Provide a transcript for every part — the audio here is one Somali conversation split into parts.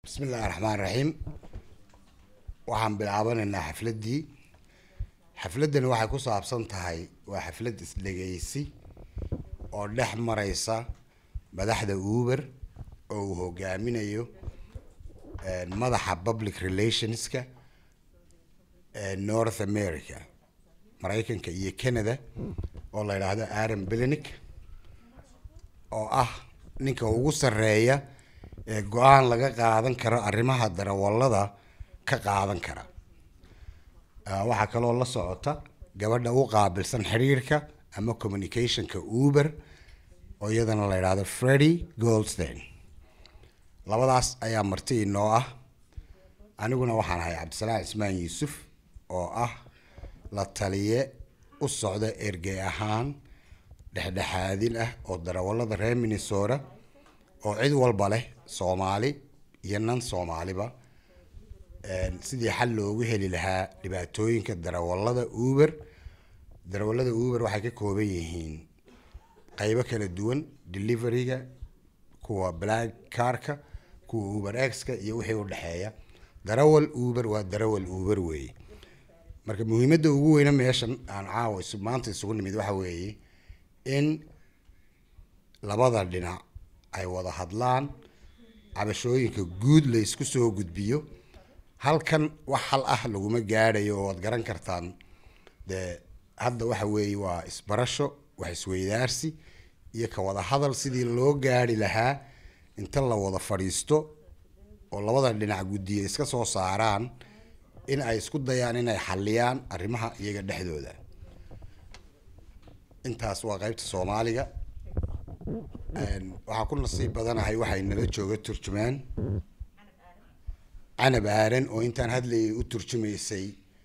bismi illaahi raxmaan raxiim waxaan bilaabanaynaa xafladdii xafladdani waxay ku saabsan tahay waa xaflad isdhegeysi oo dhex mareysa madaxda uber oo uu hogaaminayo madaxa public relationska north america maraykanka iyo canada oo la yidhaahdo aaron belinic oo ah ninka ugu sarreeya ee go-aan laga qaadan karo arrimaha darawallada ka qaadan kara waxaa kaloo la socota gabadha u qaabilsan xiriirka ama communicationka uber oo iyadana la yidhaahdo freddy goldstein labadaas ayaa marti inoo ah aniguna waxaan ahay cabdisalaam cismaan yuusuf oo ah la taliye u socda ergey ahaan dhexdhexaadin ah oo darawallada reer minnesota oo cid walba leh soomaali iyo nan soomaaliba sidii xal loogu heli lahaa dhibaatooyinka darawallada uber darawallada uber waxay ka kooban yihiin qeybo kala duwan deliveryga kuwa black carka kuwa uber x-ka iyo wixii udhexeeya darawal uber waa darawal uber weeye marka muhiimadda ugu weyne meeshan aan caawa maanta isugu nimid waxa weeye in labada dhinac ay wada hadlaan cabashooyinka guud la isku soo gudbiyo halkan wax hal ah laguma gaadhayo oo waad garan kartaan dee hadda waxa weeye waa isbarasho wax isweydaarsi iyo ka wada hadal sidii loo gaari lahaa inta la wada fadhiisto oo labada dhinac guddiya iska soo saaraan in ay isku dayaan inay xaliyaan arrimaha iyaga dhexdooda intaas waa qeybta soomaaliga waxaa ku nasiib badanahay waxay nala jooga turjumaan canab aaran oo intaan hadlayay u turjumaysay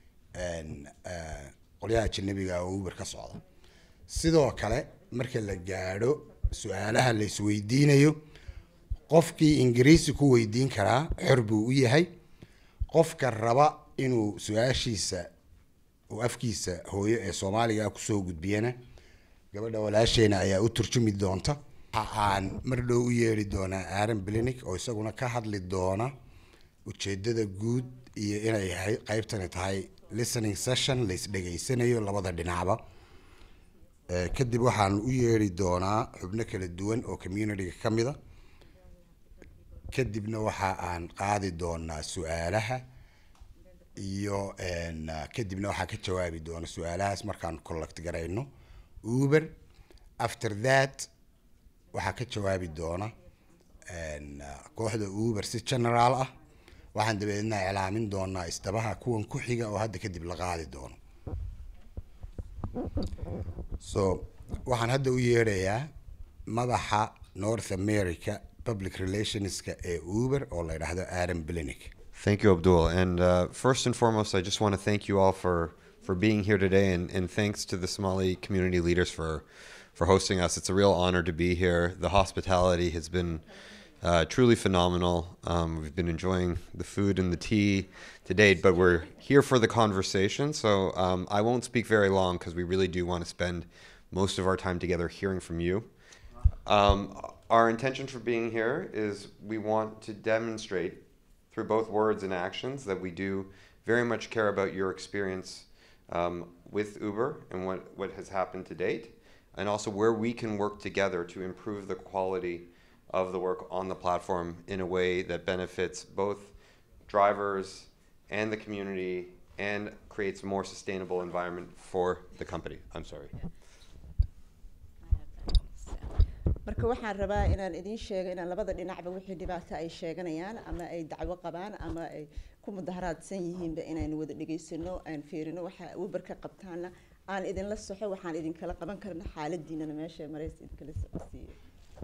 qolyaha ajanabiga oo uber ka socda sidoo kale marka la gaadho su-aalaha la isweydiinayo qofkii ingiriisi ku weydiin karaa xor buu u yahay qofka raba inuu su-aashiisa uu afkiisa hooyo ee soomaaliga kusoo gudbiyana gabadha walaasheena ayaa u turjumi doonta waxa aan mar dhow u yeeri doonaa aaron blinic oo isaguna ka hadli doona ujeedada guud iyo inay qeybtani tahay listening session la isdhegeysanayo labada dhinacba kadib waxaan u yeeri doonaa xubno kala duwan oo communityga ka mida kadibna waxa aan qaadi doonaa su-aalaha iyo kadibna waxaa ka jawaabi doona su-aalahaas markaan collect garayno uber after that waxaa ka jawaabi doona kooxda uber si general ah waxaan dabeedna iclaamin doonaa isdabaha kuwan ku xiga oo hadda kadib la qaadi doono so waxaan hadda u yeedhayaa madaxa north america public relationska ee uber oo la yidhaahdo aaron blinic Thank you, Abdul. And uh, first and foremost, I just want to thank you all for, for being here today, and, and thanks to the Somali community leaders for, for hosting us. It's a real honor to be here. The hospitality has been uh, truly phenomenal. Um, we've been enjoying the food and the tea to date, but we're here for the conversation. So um, I won't speak very long because we really do want to spend most of our time together hearing from you. Um, our intention for being here is we want to demonstrate through both words and actions that we do very much care about your experience um, with Uber and what, what has happened to date, and also where we can work together to improve the quality of the work on the platform in a way that benefits both drivers and the community and creates a more sustainable environment for the company. I'm sorry. marka waxaan rabaa inaan idiin sheego inaan labada dhinacba wixii dhibaato ay sheeganayaan ama ay dacwo qabaan ama ay ku mudaharaadsan yihiinba inaynu wada dhegaysano aan fiirino waxa uber ka qabtaana aan idinla soxo waxaan idinkala qaban karna xaaladiinana meesha maraysa idinkala socodsiiyo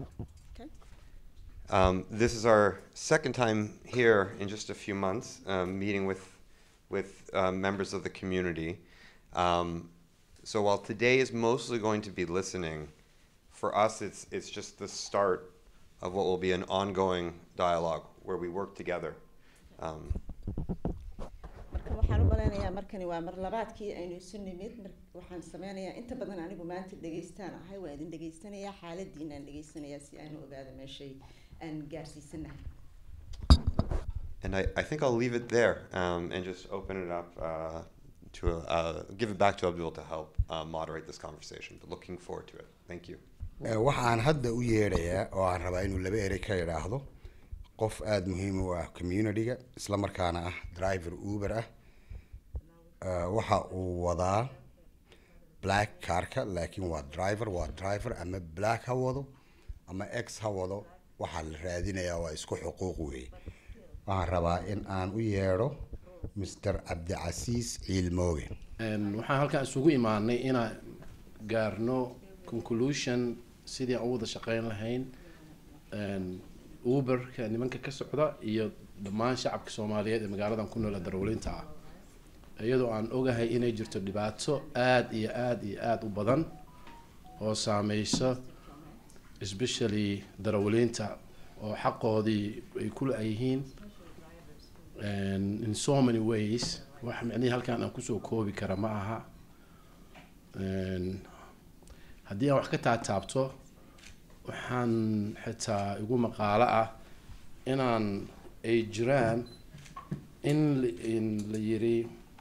Um, this is our second time here in just a few months, um, meeting with with uh, members of the community. Um, so while today is mostly going to be listening, for us it's it's just the start of what will be an ongoing dialogue where we work together. Um, marka waxaan u malaynayaa markani waa mar labaadkii aynu isu nimid mar waxaan sameynayaa inta badan anigu maanta dhegaystaan ahay waa idin dhegaysanayaa xaaladiinaan dhegaysanayaa si aan u ogaado meeshay aan gaarsiisanahay And I, I think I'll leave it there um, and just open it up uh, to uh, give it back to Abdul to help uh, moderate this conversation. But looking forward to it. Thank you. Eh, waxaan hadda u yeedhayaa oo aan rabaa inuu laba erey ka idhaahdo qof aada muhiim u ah communityga isla markaana ah driver uber ah Eh, waxa uu wadaa black carka laakiin waa driver waa driver ama black ha wado ama x ha wado waxaa la raadinayaa waa isku xuquuq weeye waxaan rabaa in aan u yeedho mr cabdicasiis ciilmooge Een, waxaan halkaan isugu imaanay inaan gaarno conclusion sidii aan u wada shaqeyn lahayn een, uberka nimanka ka socda iyo dhammaan shacabka soomaaliyeed ee magaaladan ku nool ee darawaliinta ah iyadoo aan ogahay inay jirto dhibaato aada iyo aada iyo aada u badan oo saameyso especially darawaliinta oo xaqoodii ay ku la-yihiin and in so many ways wax micnihii halkaan aan kusoo koobi kara ma aha And haddii aan wax ka taataabto waxaan xitaa igu maqaalo ah inaan ay jiraan in la- in la yiri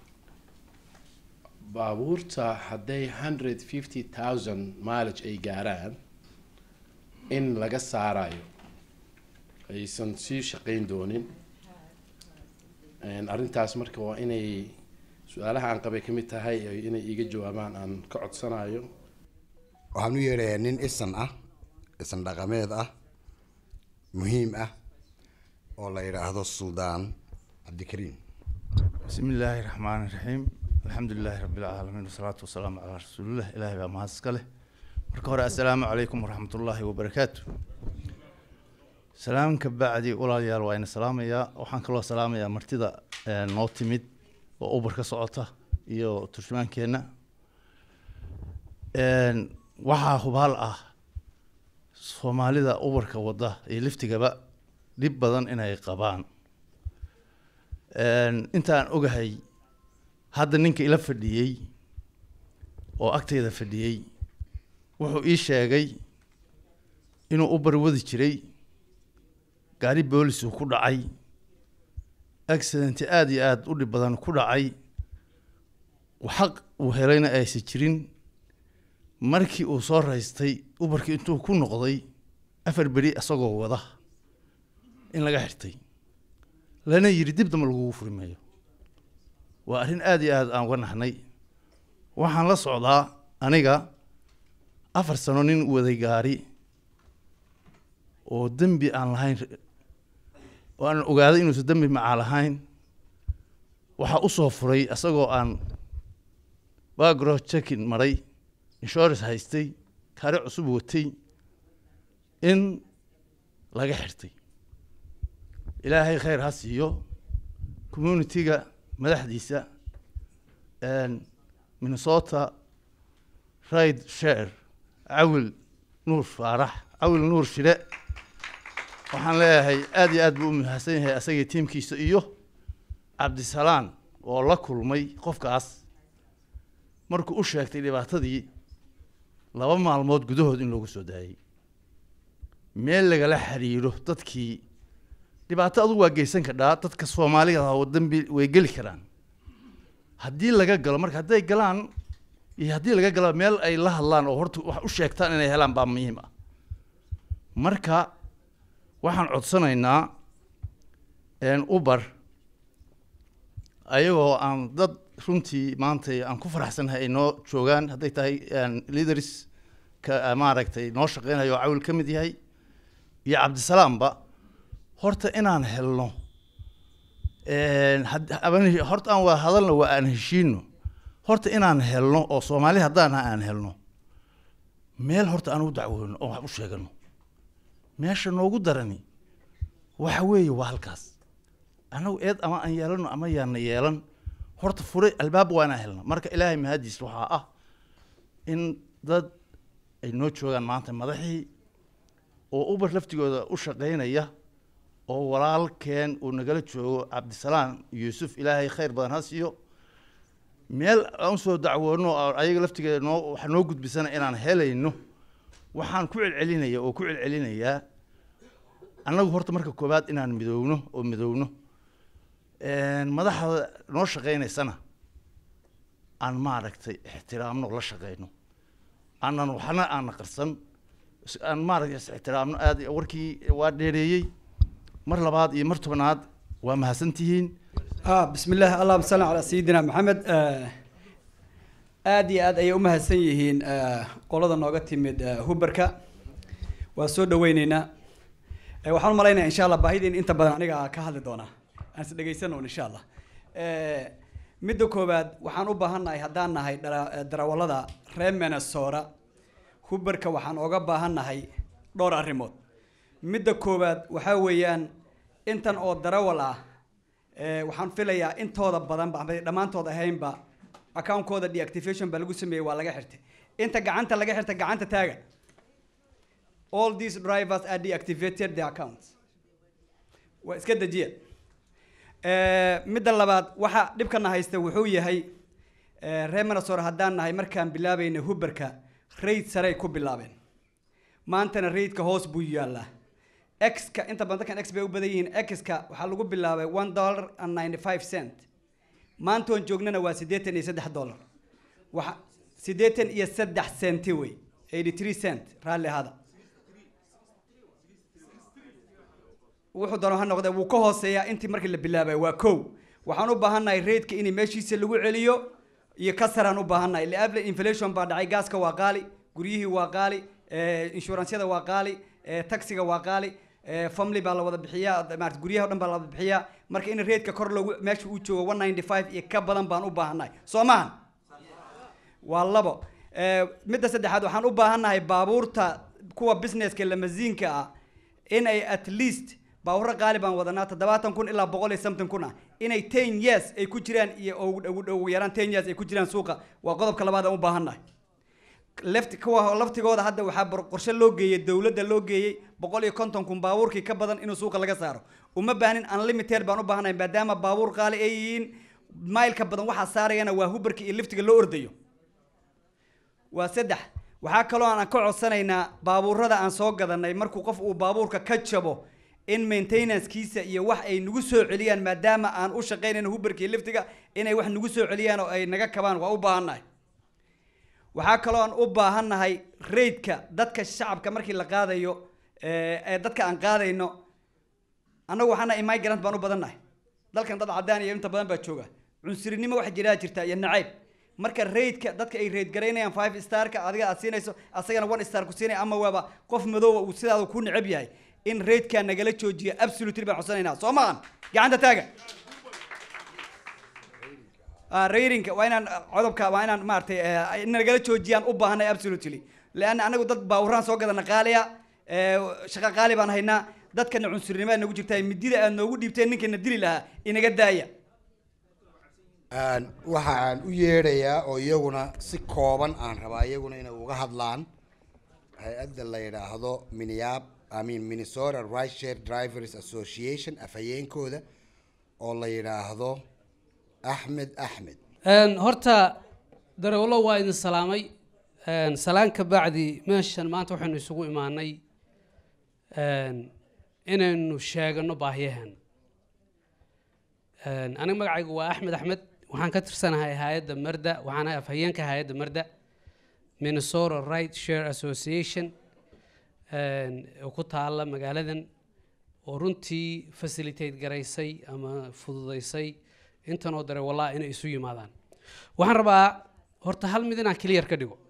baabuurta hadday hundred fifty thousand mileage ay gaaraan in laga saarayo aysan sii shaqeyn doonin Een, arrintaas marka waa inay su-aalaha aan qabay ka mid tahay ay- inay iiga jawaabaan aan ka codsanayo waxaan u yeedhayaa nin isan ah isan dhaqameed ah muhiim ah oo la yidhaahdo suldaan cabdikariim بسم الله الرحمن الرحيم الحمد لله رب العالمين والصلاة والسلام على رسول الله إلهي بقى مهد سكاله marka hore assalaamu calaykum waraxmat ullaahi wabarakaatu salaamka bacdi walaalayaal waa ina salaamayaa waxaan kaloo salaamayaa martida ee, noo timid oo ubar ka socota iyo turjumaankeenna Een, waxaa hubaal ah soomaalida ubarka wada iyo liftigaba dhib badan inay qabaan Een, intaan ogahay hadda ninka ila fadhiyey oo agteyda fadhiyey wuxuu ii sheegay inuu ubar wadi jiray gaari boolis uu ku dhacay accident aada iyo aada u dhib badan ku dhacay xaq uu helayna aysan jirin markii uu soo raystay ubarkii intuu ku noqday afar beri isagoo wada in laga xirtay lana yidhi dib damba lagugu furi maayo waa arrin aada iyo aada aan uga nahnay waxaan la socdaa aniga afar sano nin waday gaari oo dembi aan lahayn oo aan ogaaday inuusan dembi macaa lahayn waxaa usoo furay isagoo aan background checking maray insurance haystay kaari cusub watay in laga xirtay ilaahay khayr ha siiyo community-ga madaxdiisa een, minnesota ride share cawil nuur faarax cawil nuur shire waxaan leeyahay aada iyo aad buu u mahadsan yahay asagii tiimkiisa iyo cabdisalaan oo la kulmay qofkaas markuu u sheegtay dhibaatadii laba maalmood gudahood in loogu soo daayey meel lagala xiriiro dadkii dhibaato adugu waa geysan kadhaa dadka soomaaliga ah oo dambi way geli karaan haddii laga galo marka hadday galaan iyo haddii laga galo meel ay la hadlaan oo horta wax u sheegtaan inay helaan baa muhiim ah marka waxaan codsanaynaa een, uber ayagoo aan dad runtii maanta aan ku faraxsanahay ay noo joogaan hadday tahay een, leaders ka maaragtay noo shaqeynayo oo cawil ka mid yahay iyo cabdisalaamba horta inaan helno een, had- aban- horta aan waa hadalna waa aan heshiino horta inaan helno oo soomaali haddaan nahay aan helno meel horta aan u dacwoono oo wax u sheegano meesha noogu darani waxa weeye waa halkaas anagu eed ama aan yeelano ama yaana yeelan horta fure albaab waa inaan helno marka ilaahay mahadiis waxaa ah in dad ay noo joogaan maanta madaxii oo ubar laftigooda u shaqeynaya oo walaalkeen uu nagala joogo cabdisalaam yuusuf ilaahay khayr badan ha siiyo meel aan usoo dacwoono oo ayaga laftigeeda noo waxa noo gudbisana inaan helayno waxaan ku celcelinaya oo ku celcelinayaa annagu horta marka koowaad inaan midowno oo midowno madaxda noo shaqeynaysana aan maaragtay ixtiraamno la shaqeyno aanan waxna aana qarsan is- aan maaragtay is ixtiraamno aad warkii waa dheereeyey mar labaad iyo mar tobanaad waa mahadsantihiin ah bismi illah allahuma salli calaa sayidina maxamed aad iyo aad ayay u mahadsan yihiin eh, qolada nooga timid eh, huberka waa soo dhaweyneynaa Eh, waxaan u malaynaya insha allah baahidiin inta badan aniga ka hadli doonaa aan is dhegeysanon insha allah Eh, midda koowaad waxaan u baahannahay haddaan nahay dara- eh, darawallada reer minnesota huberka waxaan oga baahannahay dhowr arrimood midda koowaad waxaa weeyaan intan oo darawal ah eh, waxaan filayaa intooda badan ba ama dhammaantood ahaynba account-kooda deactivation baa lagu sameeyey waa laga xirtay inta gacanta laga xirtay gacanta taaga all these drivers are deactivated their accounts waa iska dejiya Eh, midda labaad waxa dhibkana haysta wuxuu yahay eh, reer minnesota haddaan nahay markaan bilaabayna huberka raid sarey ku bilaabeen maantana raidka hoos buu yaalaa x-ka inta badan dadkan x bay u badan yihiin x-ka waxaa lagu bilaabay one dollar and ninety five cent maanta oon joognana waa siddeetan iyo saddex dollar waxa siddeetan iyo saddex centi wey eighty three cent raalli ahaada wuxuu dano ha noqdee wuu ka hooseeyaa intii markii la bilaabay waa kow waxaan u baahannahay raidka in meeshiisa lagu celiyo iyo kasaraan u baahannahay liable inflation baa dhacay gaaska waa qaali guryihii waa qaali eh, inshuransyada waa qaali eh, taxiga waa qaali eh, family baa la wada bixiyaa maarata guryaha o dhan baa la wada bixiyaa marka in raidka kor loogu meesha uu joogo one ninety five iyo ka badan baan u baahannahay soo maahan waa labo Eh, midda saddexaad waxaan u baahannahay baabuurta kuwa businesska lamasiinka ah in ay at least baabuurra qaali baan wadanaa toddobaatan kun ilaa boqol iyo something kun ah inay ten years ay ku jiraan iyo ugu- ugu ugu yaraan ten years ay ku jiraan suuqa waa qodobka labaad aan u baahannahay left kuwa laftigooda hadda waxaa bor- qorshe loo geeyey dowladda loo geeyey boqol iyo konton kun baabuurkii ka badan inuu suuqa laga saaro uma baahnin unlimited baan u baahanahay maadaama baabuur qaali ay yihiin mailka badan waxaa saarayana waa hubarka iyo liftiga loo ordayo waa saddex waxaa kaloo aan ka codsanaynaa baabuurada aan soo gadanay markuu qof uu baabuurka ka jabo in maintenancekiisa iyo wax ay nagu soo celiyaan maadaama aan u shaqaynayno hubarka iyo liftiga inay wax nagu soo celiyaan oo ay naga kabaan waa u baahannahay waxaa kaloo aan u baahannahay raidka dadka shacabka markii la qaadayo ee ee dadka aan qaadayno annagu waxaana immigrant baan u badannahay dalkan dad cadaan iyo inta badan baa jooga cunsurinimo waxa jiraa jirta iyo nacayb marka raidka dadka ay raid garaynayaan five starka adiga aad siinayso asagana one star ku siinaya ama waaba qof madooba uu sidaada ku necab yahay in raidka nagala joojiyo absolutely baan codsanaynaa soo maahan gacanta taaga Ah, raidingka waa inaan ah, codobka waa inaan maaragtay eh, in nagala joojiyaan u baahanay absolutely leanna anagu dad baawuraan soo gadana qaaliya eh, shaqo qaali baan haynaa dadkana cunsurnimada nagu jirtaa midida aad noogu dhiibteen ninkana dili lahaa inaga daaya Aan- waxa aan u yeedhayaa oo iyaguna si kooban aan rabaa iyaguna inay uga hadlaan hay-adda la yidhaahdo miniap I mean minnesota right share drivers association afhayeenkooda oo la yidhaahdo axmed axmed Een, horta darawallo waa idin salaamay Een, salaan ka bacdi meeshan maanta waxaynu isugu imaanay een, inaynu sheegano baahiyahan Een, aniga magacaygu waa axmed axmed waxaan ka tirsanahay hay-adda marda waxaan ahay afhayeenka hay-adda marda minnesota right share association een, oo ku taala magaaladan oo runtii facilitate garaysay ama fududaysay intan oo dare walaa inay isu yimaadaan waxaan rabaa horta hal mid inaan clear ka dhigo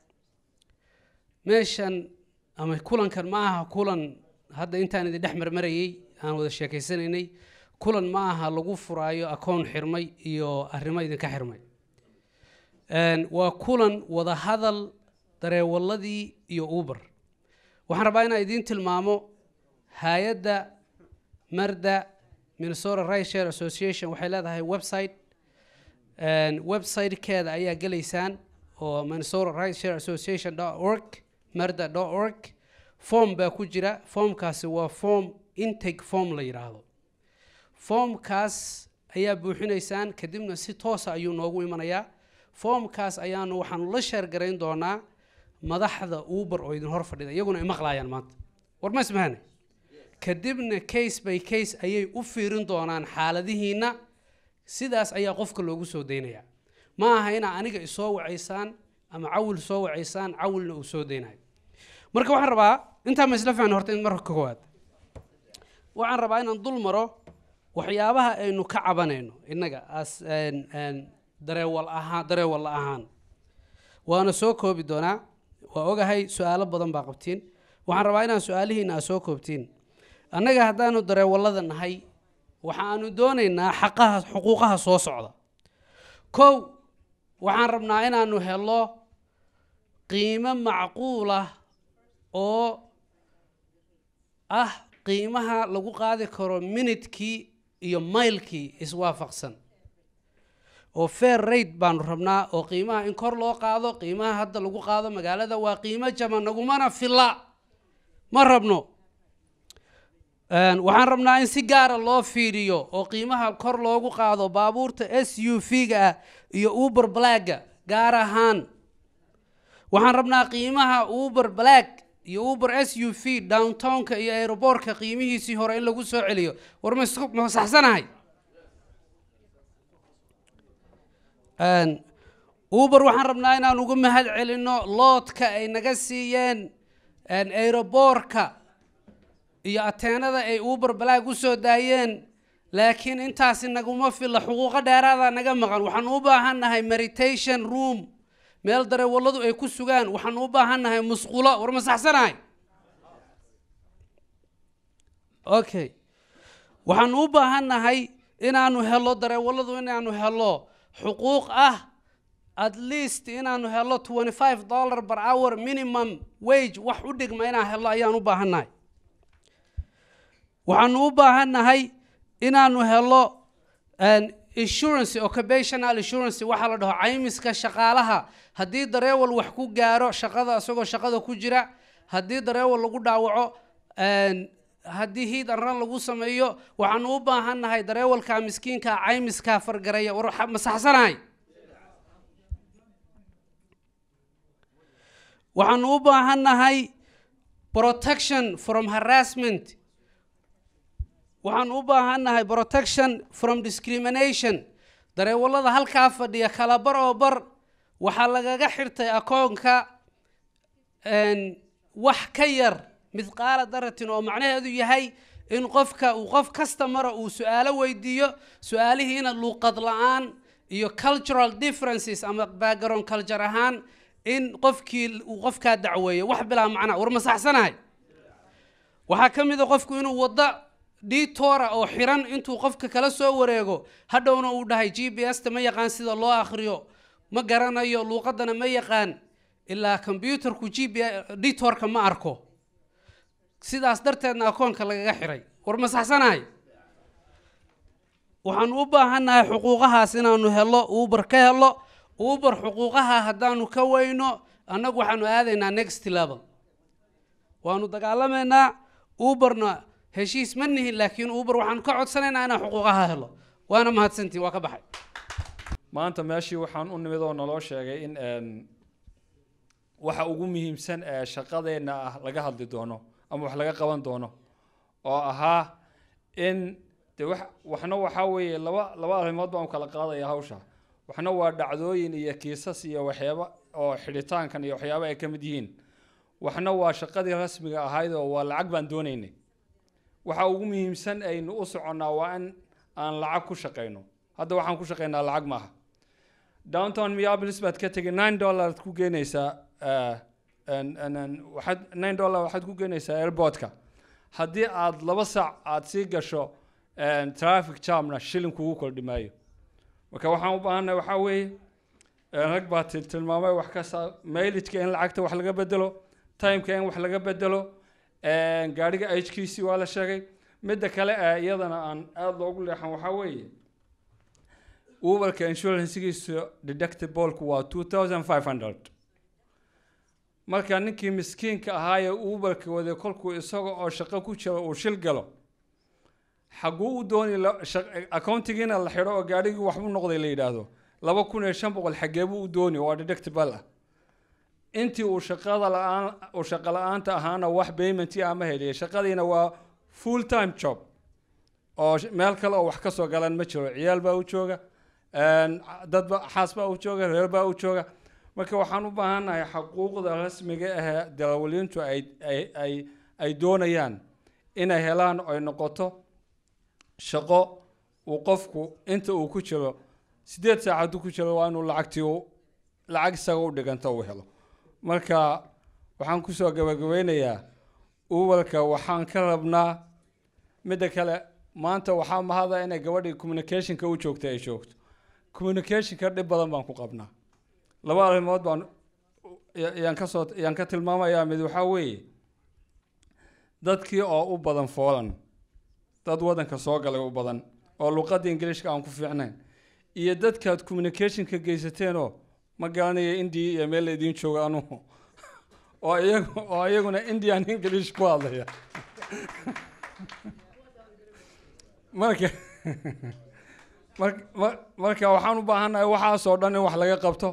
meeshan ama kulankan ma aha kulan hadda intaan idin dhex marmarayay aan wada sheekaysanaynay kulan ma aha lagu furaayo akoon xirmay iyo arrimo idinka xirmay Een, waa kulan wada hadal dareewaladii iyo uber waxaan rabaa inaan idiin tilmaamo hay-adda marda minnesota right share association waxay leedahay website Een, website-keeda ayaa gelaysaan oo minnesota right share association org marda org form baa ku jira formkaasi waa form intake form la yidhaahdo formkaas ayaa buuxinaysaan kadibna si toosa ayuu noogu imanayaa formkaas ayaanu waxaanu la sheergarayn doonaa madaxda uber oo idin hor fadhida iyaguna imaqlaayaan maanta war ma ismahane kadibna case by case ayay u fiirin doonaan xaaladihiina sidaas ayaa qofka loogu soo daynaya ma aha inaa aniga isoo wacaysaan ama cawil soo wacaysaan cawilna uu soo daynayo marka waxaan rabaa intaa ma isla fahn horta in marka koowaad waxaan rabaa inaan dul maro waxyaabaha aynu ka cabanayno innaga as dareewal ahaan dareewal ahaan waana soo koobi doonaa waa ogahay su-aalo badan baa qabtiin waxaan rabaa inaan su-aalihiina aa soo koobtiin annaga haddaanu dareewallada nahay waxaanu doonaynaa xaqaha xuquuqaha soo socda kow waxaan rabnaa inaanu helo qiimo macquul ah oo ah qiimaha lagu qaadi karo minidkii iyo maylkii iswaafaqsan oo fair rate baanu rabnaa oo qiimaha in kor loo qaado qiimaha hadda lagu qaado magaalada waa qiimo jaban nagumana filla ma rabno waxaan rabnaa in si gaara loo fiiriyo oo qiimaha kor loogu qaado baabuurta s u v-ga ah iyo uber blagga gaar ahaan waxaan rabnaa qiimaha uber black iyo uber s u v downtownka iyo aeroboortka qiimihiisii hore in lagu soo celiyo war ma isku- ma saxsanahay uber waxaan rabnaa inaan uga mahad celino loodka ay naga siiyeen aeroboorka iyo ateenada ay uber balaag u soo daayeen laakiin intaasi naguma filla xuquuqo dheeraada naga maqan waxaan u baahan nahay meditation room meel dareewalladu ay ku sugaan waxaan u baahan nahay musqulo war ma saxsanahay okay waxaan u baahan nahay inaanu helo dareewalladu inaanu helo xuquuq ah at least inaanu helo 25 dollar per hour minimum wage wax u dhigma inaan helo ayaan u baahan nahay waxaanu u baahan nahay inaanu helo an insurance occupational insurance waxaa la dhaho caymiska shaqaalaha haddii dareewal wax ku gaaro shaqada isagoo shaqada ku jira haddii dareewal lagu dhaawaco an haddii hiid arran lagu sameeyo waxaanu u baahan nahay dareewalka miskiinka caymiskaa fargaraya war waxa- ma saxsanahay waxaanu u baahan nahay protection from harassment waxaan u baahan nahay protection from discrimination dareewallada halkaa fadhiya kala bar oo bar waxaa lagaga xirtay akoonka n wax ka yar midqaala daratin oo macnaheedu yahay in qofka uu qof kasta mara uu su-aalo weydiiyo su-aalihiina luuqad la-aan iyo cultural differences ama background culture ahaan in qofkii uu qofkaa dacweeyo wax bilaa macnaa war ma saxsanahay waxaa ka mid a qofku inuu waddo dhiitoora oo xiran intuu qofka kala soo wareego hadhowna uu dhahay g b s ta ma yaqaan sida loo akhriyo ma garanayo luuqadana ma yaqaan ilaa combyuterku g b dhiitoorka ma arko sidaas darteedna akoonka lagaga xiray war ma saxsanahay waxaan u baahannahay xuquuqahaas inaanu helo uber ka helo uber xuquuqaha haddaanu ka weyno annagu waxaanu aadaynaa next level waanu dagaalamaynaa uberna heshiis ma nihin laakiin uber waxaanu ka codsanaynaa inaan xuquuqaha helo waana mahadsantiin waa ka baxay maanta meeshii waxaan u nimid oo naloo sheegay in een, waxa ugu muhiimsan ee shaqadeenna ah laga hadli doono ama wax laga qaban doono oo ahaa in de wax waxna waxaa weeye laba laba arrimood baan u kala qaadaya hawsha waxna waa dhacdooyin iyo kiisas iyo waxyaaba oo xidhitaankan iyo waxyaaba ay ka mid yihiin waxna waa shaqadii rasmiga ahayd oo waa lacag baan doonaynay waxa ugu muhiimsan aynu u soconnaa waa in aan lacag ku shaqayno hadda waxaan ku shaqaynaa lacag maaha downtown minneapolis baad ka tegay nine dollar ku geenaysaa eh, en- en- en- waxaad nine dollar waxaad ku geenaysaa airportka haddii aad laba saac aad sii gasho en, traffic jamna shilin kugu kordhi maayo marka waxaan u baahannahay waxaa weeye en, rag baa til- tilmaamay wax kasta mailijka in lacagta wax laga bedelo timeka in wax laga bedelo en, gaadhiga hkiisi waa la sheegay midda kale ee iyadana aan aada loogu leexan waxaa weeye uberka insurancegiisa deductiblku waa two thousand five hundred marka ninkii miskiinka ahaayee uberka waday kolkuu isaga oo shaqo ku jiro uu shil galo xaguu u dooni la- shaq- accountigiina la xidho oo gaadhigii waxbu noqday la yidhaahdo laba kun iyo shan boqol xageebuu u dooni waa deductible ah intii uu shaqada la-aan uu shaqo la-aanta ahaana wax paymentii ama heliya shaqadiina waa full time job oo sh- meel kale oo wax ka soo galan ma jiro ciyaal baa u jooga een, dad ba xaas baa u jooga reer baa u jooga marka waxaan u baahannahay xaquuqda rasmiga ahee darawaliintu ay ay ay ay doonayaan inay helaan oy noqoto shaqo uu qofku inta uu ku jiro sideed saac hadduu ku jiro waa inuu lacagtii u lacag isaga u dhiganta uu helo marka waxaan kusoo gabagabeynayaa uwalka waxaan ka rabnaa midda kale maanta waxaa mahada inay gabadhii communicationka u joogta ay joogto communicationka dhib badan baan ku qabnaa laba arrimood baan ya- yaan ka soo yaan ka tilmaamayaa mid waxaa weeye dadkii oo u badan foolan dad waddanka soo galay u badan oo luqadda ingiliishka aan ku fiicnayn iyo dadkaad communicationka geysateenoo ma garanaya india iyo meel laydin jooga anugu oo iyagu oo iyaguna indian english ku hadlaya marka mar- mar- marka waxaan u baahannahay waxaasoo dhan in wax laga qabto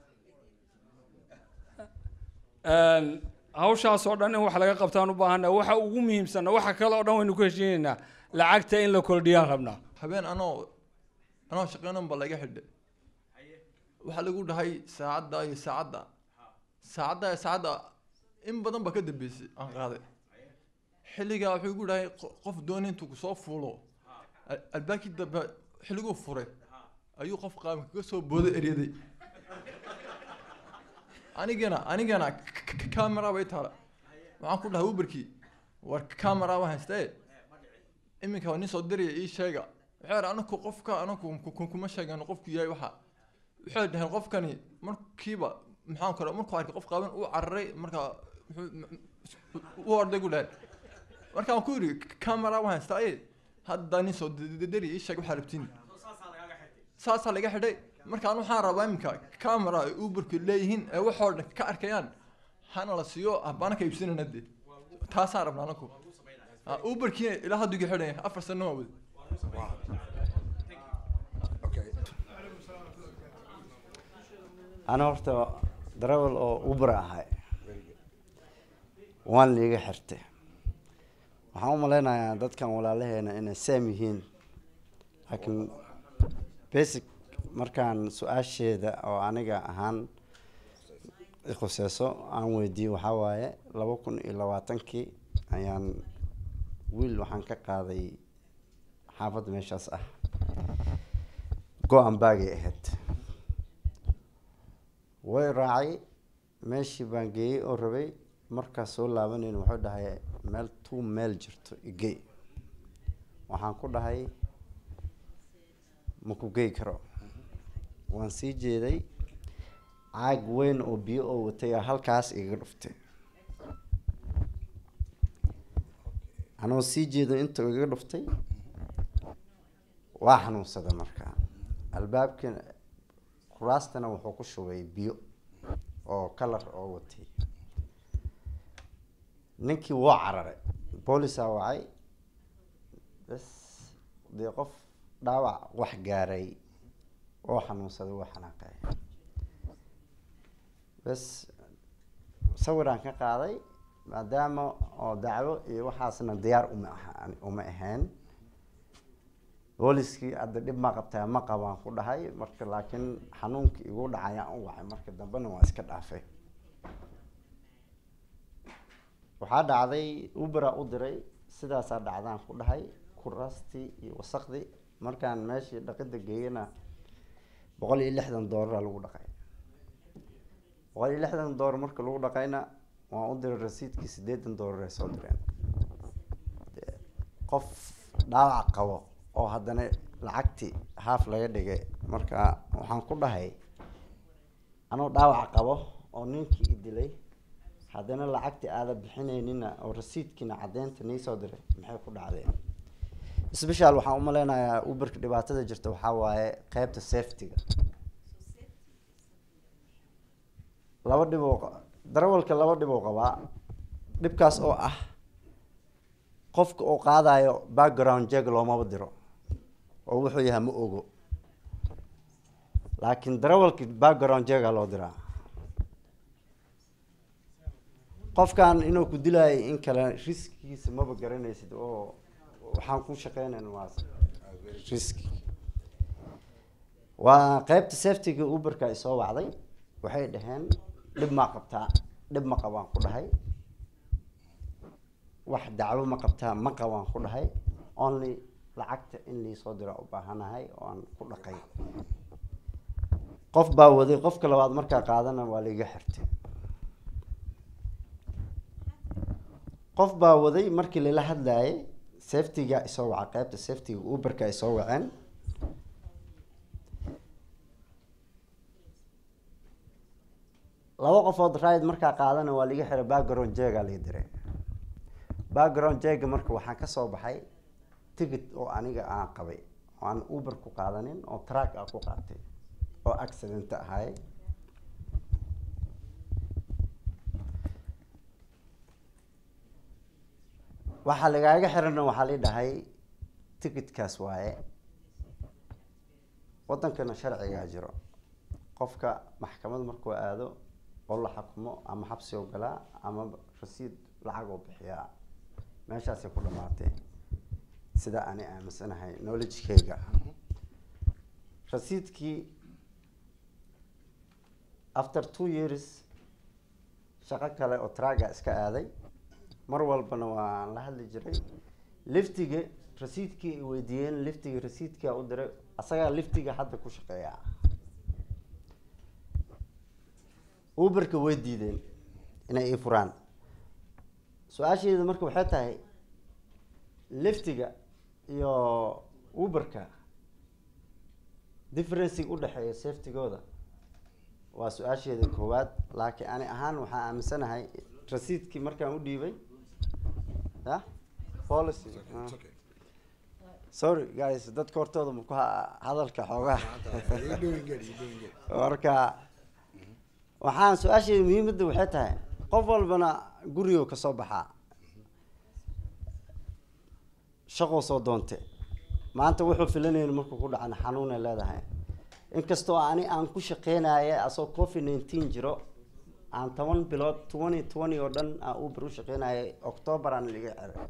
Een, hawshaasoo dhan in wax laga qabtaan u baahannahay waxa ugu muhiimsanna waxa kale oo dhan waynu ku heshiinaynaa lacagta in la kordhiyaan rabnaa habeen anoo anoo shaqeynan ba laga xidhay waxaa lagu dhahay saacadda iyo saacadda saacadda iyo saacadda in badan ba ka dambeysay aan qaaday xilligaa wuxuu igu dhahay qo- qof dooni intuu kusoo fuulo al- albaabkii dambe xilliguu furay ayuu qof qaamka kaga soo booday eryaday anigana anigana k- k- camera bay taala waxaan ku dhahay uberkii war camera waan haystee iminka waa nin soo diraya ii sheega waxay dhahay anaku qofka anaku ku- ku- kuma sheegano qofku yahay waxa waxay dhaheen qofkani markiiba maxaan kale markuu arkay qof qaaban uu cararay markaa wuxuu- u orday gu dhaheen markaan ku yidhi camera waan haystaa ee hadda nin soo diri ii sheeg waxaa rabtiin saasaa laga xidhay markaan waxaan rabaa iminka camera ay uberku leeyihiin ee waxoo dhan ka arkayaan hana la siiyo habana ka iibsanayna dee taasaan rabnaa anaku Ah, uberkii ilaa haddu iga xidhaya afar sano waa wadi okay ana horta darawal oo uber ahay waan liiga xirtay waxaan u malaynayaa dadkan walaalaheena inay saam yihiin laakiin basic markaan su-aasheeda oo aniga ahaan ikhuseyso aan weydiiyey waxaa waaye laba kun iyo labaatankii ayaan wiil waxaan ka qaaday xaafadda meeshaas ah go-an baagay ahayd way raacay meeshii baan geeyey oo rabay markaas soo laabanayna wuxuu dhahay meel tuu meel jirto igey waxaan ku dhahay ma ku gey karo waan sii jeeday caag weyn oo biyo oo watay aa halkaas igaga dhuftay anoo sii jeedo inta igaga dhuftay waa xanuunsada markaa albaabkii kuraastana wuxuu ku shubay biyo oo kalar oo watay ninkii wuu cararay boolisaa wacay bas dee qof dhaawac wax gaaray oo xanuunsaday wuu xanaaqay bas sawiraan ka qaaday maadaama oo dacwo iyo waxaasna diyaar uma aha uma ahayn booliskii hadda dhib ma qabtaa ma qabaan ku dhahay marka laakiin xanuunkii igu dhacayaan u wacay marka dambena waa iska dhaafay waxaa dhacday ubera u diray sidaasaa dhacdaan ku dhahay kuraastii iyo wasaqdii markaan meeshii dhaqida geeyana boqol iyo lixdan doolara lagu dhaqay boqol iyo lixdan doolar marka lagu dhaqayna waan u diray rasiidkii siddeetan doolar ay soo direen Dee, qof dhaawac qabo oo haddana lacagtii haaf laga dhigay marka waxaan ku dhahay anuu dhaawac qabo oo ninkii i dilay haddana lacagtii aada bixinaynina oo rasiidkiina caddeynta nii soo diray maxay ku dhacdeen special waxaan u maleynayaa uberka dhibaatada jirta waxaa waaye qeybta safety-ga laba dhib oo qa- darawalka laba dhib oo qabaa dhibkaas oo ah qofka uu qaadayo background jeg loomaba diro oo wuxuu yahay ma ogo laakiin darawalki background jega loo diraa qofkan inuu ku dilaayo in kale riskigiisa maba garanaysid oo waxaan ku shaqeynayn waa riski waa qeybta safetyga uberka ay soo wacday waxay dhaheen dhib maa qabtaa dhib ma qabaan ku dhahay wax dacwo ma qabtaa ma qabaan ku dhahay only lacagta in liisoo dira u baahanahay oo aan ku dhaqay qof baa waday qofka labaad markaa qaadana waa laiga xirtay qof baa waday markii lala hadlayay safetyga isoo waca qeybta safetyga uberka ay soo waceen laba qofood ride markaa qaadana waa liga xiray background jega liga diray background jega marka waxaan kasoo baxay ticket oo aniga aan qabay oo aan uber ku qaadanin oo track aan ku qaatay oo accident ahay waxaa lagaaga xirana waxaa la dhahay ticketkaas waaye wadankana sharcigaa jiro qofka maxkamad markuu aado oo la xukumo ama xabsi oo galaa ama rasiid lacag oo bixiyaa meeshaasay ku dhamaatay sida ani aaminsanahay knowledgekeyga rasiidkii after two years shaqo kale oo traga iska aaday mar walbana waan la hadli jiray liftiga rasiidkii ay weydiiyeen liftiga rasiidkaa u diray asagaa liftiga hadda ku shaqeeya uberka way diideen inay ii furaan su-aasheeda marka waxay tahay liftiga iyo uberka differencig udhexeeya safetygooda waa su-aasheeda koowaad laakiin ani ahaan waxaan aaminsanahay rasiidkii markaan u dhiibay ya policy sorry guys dadka hortooda maku hadalka xoogaa marka waxaan su-aasheeda muhiimadda waxay tahay qof walbana gurigo kasoo baxaa shaqoo soo doonte maanta wuxuu filanayn markuu ku dhacana xanuunay leedahay inkastoo ani aan ku shaqeynaya asoo covid nineteen jiro aan toban bilood twenty twenty oo dhan aan uber u shaqeynayay october aan liga xiray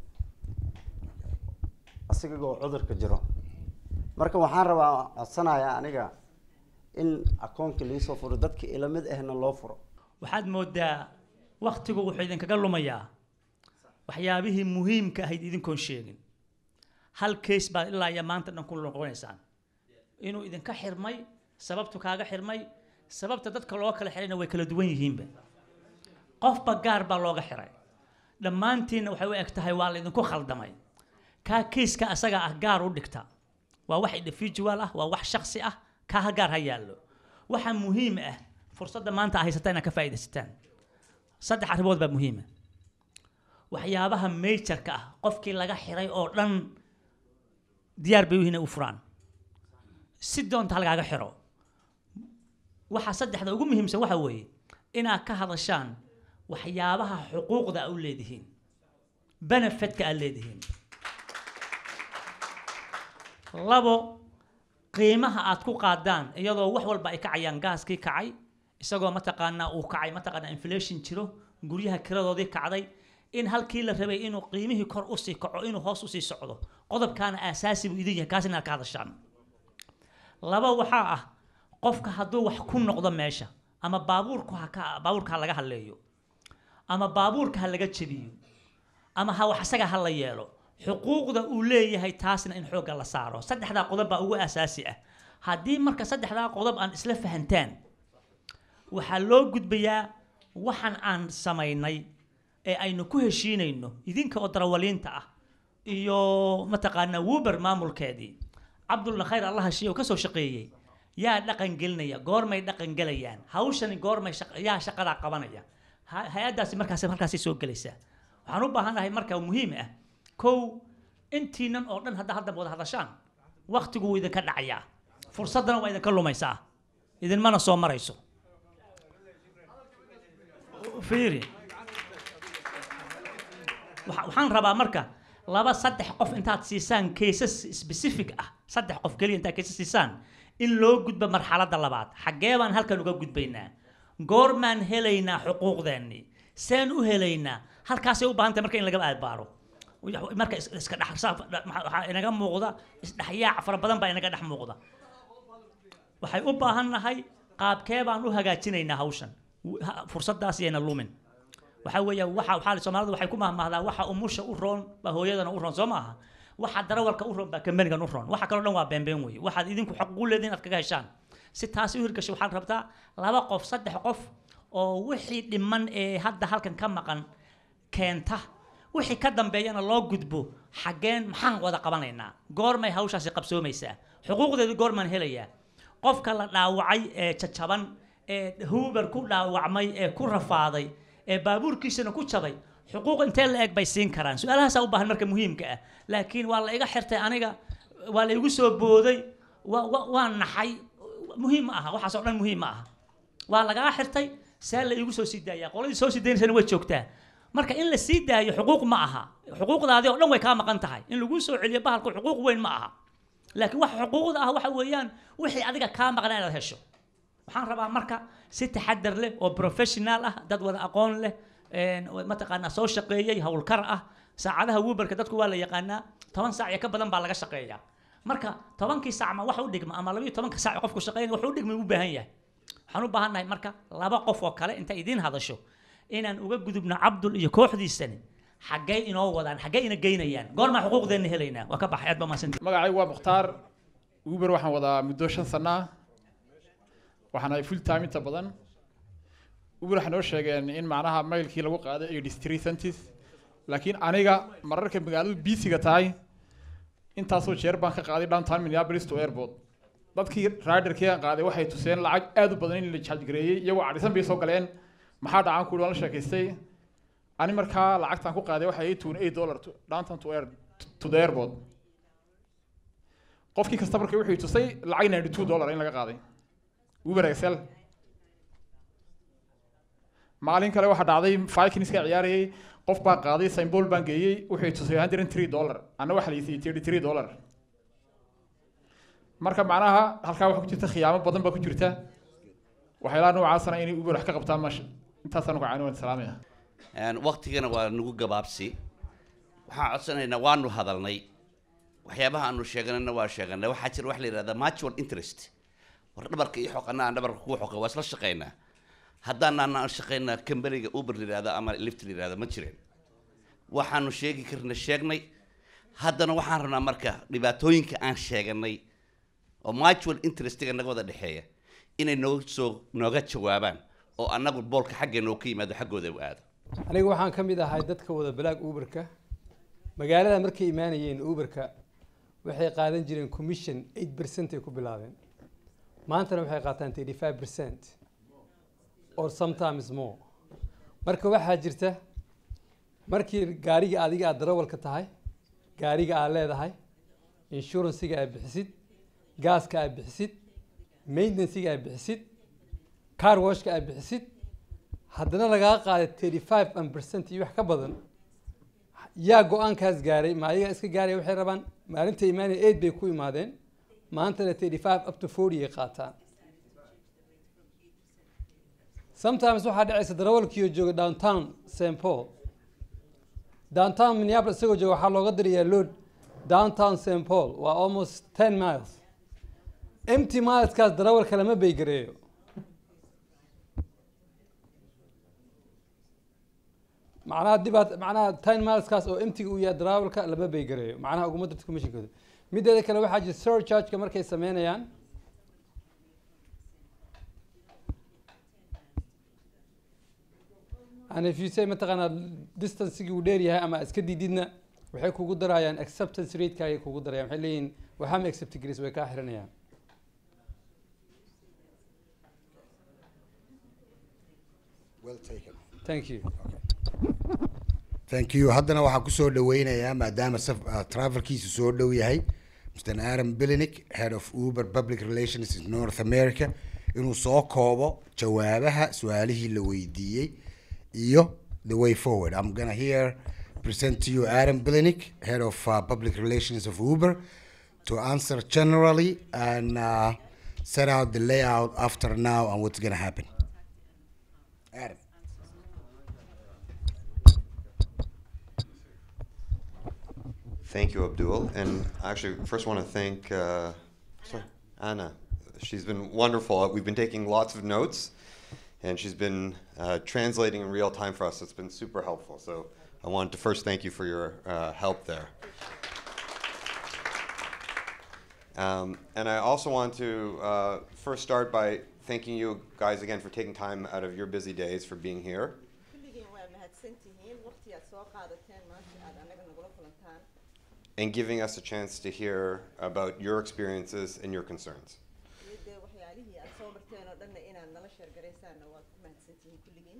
asigagoo cudurka jiro marka waxaan rabaa codsanayaa aniga in akoonka liisoo furo dadka ilamid ahna loo furo waxaad moodaa waktigu wuxuu idinkaga lumayaa waxyaabihii muhiimka ahayd idinkoon sheegin hal case baad ilaa iyo maanta dhan ku noqonaysaan inuu idinka xirmay sababtu kaaga xirmay sababta dadka loo kala xirayna way kala duwan yihiinba qofba gaar baa looga xiray dhammaantiinna waxay u eg tahay waa laydinku khaldamay kaa kiiska asaga ah gaar u dhigta waa wax individual ah waa wax shaksi ah kaa ha gaar ha yaallo waxa muhiim ah fursadda maanta a haysataa inaad ka faa'iidaysataan saddex arrimood baa muhiima waxyaabaha majorka ah qofkii laga xiray oo dhan diyaar bay u yihiin inay u furaan si doonta halkaaga xiro waxa saddexda ugu muhiimsan waxa weeye inaad ka hadashaan waxyaabaha xuquuqda a u leedihiin benefitka aad leedihiin labo qiimaha aad ku qaadaan iyadoo wax walba ay kacayaan gaaskii kacay isagoo mataqaanaa uu kacay mataqaanaa inflation jiro guryaha kiradoodii kacday in halkii la rabay inuu qiimihii kor usii kaco inuu hoos usii socdo qodobkaana aasaasi buu idin yahay kaas inaad ka hadashaan laba waxaa ah qofka hadduu wax ku noqdo meesha ama baabuurku ha ka baabuurka ha laga hadleeyo ama baabuurka ha laga jebiyo ama ha wax isaga ha la yeelo xuquuqda uu leeyahay taasna in xoogga la saaro saddexdaa qodob baa ugu asaasi ah haddii marka saddexdaa qodob aan isla fahantaan waxaa loo gudbayaa waxaan aan samaynay ee aynu ku heshiinayno idinka oo darawaliinta ah iyo mataqaanaa wuber maamulkeedii cabdulna khayr allah heshiye oo kasoo shaqeeyey yaa dhaqan gelinaya goormay dhaqan gelayaan hawshani goormay shaq- yaa shaqadaa qabanaya Ha- hay-addaasi markaas markaasay soo gelaysaa waxaan u baahanahay marka muhiim ah kow intiinan oo dhan hadda hadda wada hadashaan waktigu wuu idinka dhacayaa fursaddana waa idinka lumaysaa idinmana soo marayso fiiri waxa- waxaan rabaa marka laba saddex qof intaad siisaan cases specific ah saddex qof keliya intaad cases siisaan in loo gudbo marxaladda labaad xaggee baan halkan uga gudbaynaa goormaan helaynaa xuquuqdeennii seen u helaynaa halkaasay u baahan tahay marka in laga aadbaaro marka is- iska dhex saaf- maxaa- waxaa inaga muuqda isdhexyaac fara badan baa inaga dhex muuqda waxay u baahan nahay qaabkee baan u hagaajinaynaa hawshan W- ha- fursadaas yayna lumin waxaa weeya waxa waxaa soomaalidu waxay ku mahmahdaa waxa umusha u roon baa hooyadana u roon soo maaha waxa darawalka u roon baa kambanigan u roon waxa kaloo dhan waa beenbeen weeye waxaad idinku xaq ugu leediin inaad kaga heshaan si taasi u hirgasho waxaad rabtaa laba qof saddex qof oo wixii dhiman ee hadda halkan ka maqan keenta wixii ka dambeeyana loo gudbo xaggeen maxaan wada qabanaynaa goormay hawshaasi qabsoomaysaa xuquuqdeedu goormaan helayaa qofka la dhaawacay ee jajaban ee huber ku dhaawacmay ee ku rafaaday ee baabuurkiisana ku jabay xuquuq intee la eg bay siin karaan su-aalahaasaa u baahan marka muhiimka ah laakiin waa la iga xirtay aniga waa la igu soo booday waa waa- waa naxay muhiim ma aha waxaas oo dhan muhiim ma aha waa lagaa xirtay saa la igu soo sii daayaa qoladii soo sii daynaysana way joogtaa marka in la sii daayo xuquuq ma aha xuquuqdaadii oo dhan way kaa maqan tahay in lagu soo celiyo bahalku xuquuq weyn ma aha laakiin waxa xuquuqda ah waxa weeyaan wixii adiga kaa maqnaa inaad hesho waxaan rabaa marka si taxadar leh oo professional ah dad wada aqoon leh een, mataqaanaa soo shaqeeyey howlkar ah saacadaha wuberka dadku waa la yaqaanaa toban saac iyo ka badan baa laga shaqeeyaa marka tobankii saac ma wax u dhigma ama labayo tobanka saac qofku shaqeynaya wax u dhigma u baahan yahay waxaan u baahannahay marka laba qof oo kale intay idiin hadasho inaan uga gudubno cabdul iyo kooxdiisani xaggay inoo wadaan xaggay ina geynayaan goormaa xuquuqdeenna helaynaa waa ka baxay aad baa mahadsantihin magacaygu waa mukhtaar uber waxaan wadaa muddo shan sano ah waxaan ahay full time inta badan uber waxay noo sheegeen in macnaha mailkii lagu qaaday ay three centis laakiin aniga mararka magaaladu biisiga tahay intaasoo jeer baan ka qaaday downtown minneapolis to airport dadkii riderkii aan qaaday waxay tuseen lacag aad u badan in la charge gareeyey iyagoo cadhisan bay soo galeen maxaa dhacaan kuhi waan la sheekaystay ani markaa lacagtaan ku qaaday waxay ii tuun eight dollar to- downtown to air to the airport qofkii kasta marka wuxuu i tusay lacag ninety two dollar in laga qaaday uber excel maalin kale waxaa dhacday vikingska ciyaarayay qof baa qaaday symbol baan geeyey wuxuu i tusay hundred and three dollar anna waxaa la isiiyey thirty three dollar marka macnaha halkaa waxaa ku jirta khiyaamo badan baa ku jirta waxyaalaha noocaasana inay uber wax ka qabtaan masha intaasaan ku caani waan salaamaya Een, waqtigana waa nagu gabaabsi waxaan codsanaynaa waanu hadalnay waxyaabaha aanu sheeganayna waa sheeganay waxaa jira wax la yidhahda mutual interest war dhabarka iyo xoqana aan dhabarka kuu xoqa waa isla shaqaynaa haddaanaan aan shaqaynaa kambaniga uber la yidhahdo ama lift la yidhahdo ma jireen waxaanu sheegi karna sheegnay haddana waxaan rabnaa marka dhibaatooyinka aan sheeganay oo mutual interestiga naga wada dhexeeya inay noo soo nooga jawaabaan oo annagu boolka xaggeena oo ka yimaado xaggooda u aado aniga waxaan ka mid ahay dadka wada balaag uberka magaalada markay imaanayeen uberka waxay qaadan jireen commission eight percent ay ku bilaabeen maantana waxay qaataan thirty five percent or sometimes more marka waxaa jirta markii gaariga adiga aad darawalka tahay gaariga aad leedahay inshuransiga aad bixisid gaaska aad bixisid maintenancega aad bixisid car washka aad bixisid haddana lagaa qaaday thirty five an percent iyo wax ka badan yaa go-aankaas gaaray ma ayaga iska gaaraya waxay rabaan maalinta imaanaya eight bay ku imaadeen maantana thirty five up to forty ay qaataan sometimes waxaa dhacaysa darawalkiioo jooga downtown st paul downtown minneapolis isagoo jooga waxaa looga dirayaa load downtown st paul waa almost ten miles empty mileskaas darawalka lama baygareeyo macnaha dibaat macnaha ten mileskaas oo emptiga uu yahay darawalka lama baygareeyo macnaha uguma dirta commissionkooda mideeda kale waxaa jira surchargeka markay sameynayaan and if you say mataqaanaa distancegii uu dheer yahay ama iska diididna waxay kugu darayaan acceptance rateka ayay kugu darayaan waxay leeyihin waxama accept garis way kaa xiranayaan Well taken. thank you thank you haddana waxaan kusoo dhaweynayaa maadaama saf- uh, travelkiisu soo dhow yahay mr aaron bilinick head of uber public relations in north america inuu soo koobo jawaabaha su-aalihii la weydiiyey iyo the way forward i'm gonna here present to you aaron bilinick head of uh, public relations of uber to answer generally and uh, set out the layout after now and what's gonna happen aaron Thank you, Abdul. And I actually first want to thank uh, sorry, Anna. She's been wonderful. We've been taking lots of notes, and she's been uh, translating in real time for us. It's been super helpful. So I wanted to first thank you for your uh, help there. Um, and I also want to uh, first start by thanking you guys again for taking time out of your busy days for being here. kulligiin waa mahadsan tihiin waqti aad soo qaadateen maanta aad anaga nagula kulantaan and giving us a chance to hear about your experiences and your concerns. iyo dee waxyaalihii aad soo barteen oo dhanna inaad nala sheergaraysaanna waad ku mahadsan tihiin kulligiin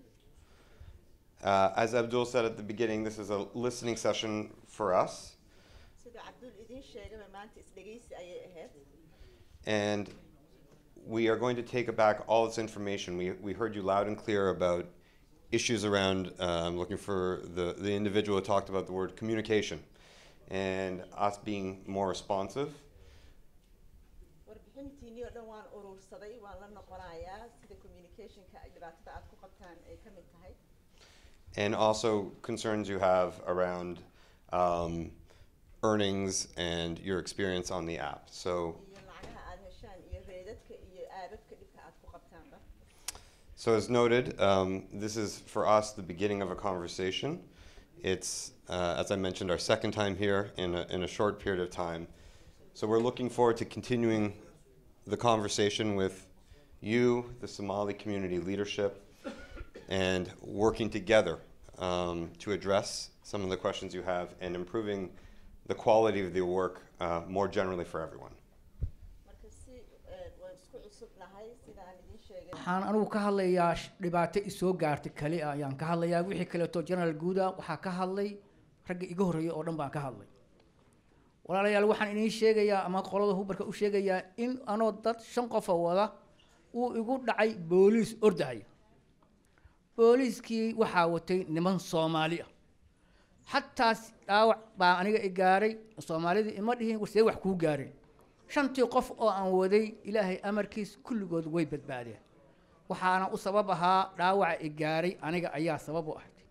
Uh, as Abdul said at the beginning, this is a listening session for us, sida cabdul idiin sheegaba maanta isdhegaysi ayay ahayd and we are going to take back all this information. We, we heard you loud and clear about issues around, uh, I'm looking for the, the individual who talked about the word communication and us being more responsive. warbixintiinii oo dhan waan urursaday waan la noqonayaa sida communicationka ay dhibaatada aad ku qabtaan ay ka mid tahay and also concerns you have around um, earnings and your experience on the app. So, iyo lacagaha aad heshaan iyo reedadka iyo aababka dhibka aad ku qabtaanba so as noted, um, this is for us the beginning of a conversation. It's, uh, as I mentioned, our second time here in a, in a short period of time. So we're looking forward to continuing the conversation with you, the Somali community leadership, and working together um, to address some of the questions you have and improving the quality of the work uh, more generally for everyone. marka si eh, waan isku cusubnahay sidaan idiin sheegay waxaan anugu ka hadlayaa sh- dhibaato isoo gaartay kali ah ayaan ka hadlayaa wixii kaleeto general guuda waxaa ka hadlay ragga iga horreeya oo dhan baan ka hadlay walaalayaal waxaan idiin sheegayaa ama qolada hubarka u sheegayaa in anoo dad shan qofa wada uu igu dhacay booliis ordahaya booliiskii waxaa watay niman soomaali ah xataa s- dhaawac baa aniga i gaaray soomaalidii ima dhihin see wax kuu gaareen shantii qof oo aan waday ilaahay amarkiis kulligood way badbaadeen waxaana u sabab ahaa dhaawaca i gaaray aniga ayaa sabab u ahayd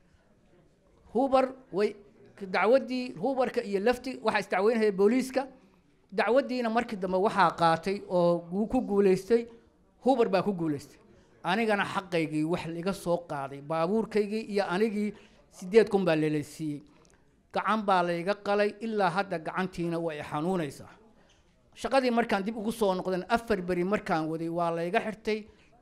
hubar way dacwaddii hubarka iyo lafti waxaa isdacweynaya booliiska dacwaddiina markii dambe waxaa qaatay oo gu- ku guulaystay hubar baa ku guulaystay anigana xaqaygii wax liga soo qaaday baabuurkaygii iyo anigii sideed kun baa leeleysiiyey gacan baa layga qalay ilaa hadda gacantiina way i xanuunaysaa shaqadii markaan dib ugu soo noqdan afar beri markaan waday waa layga xirtay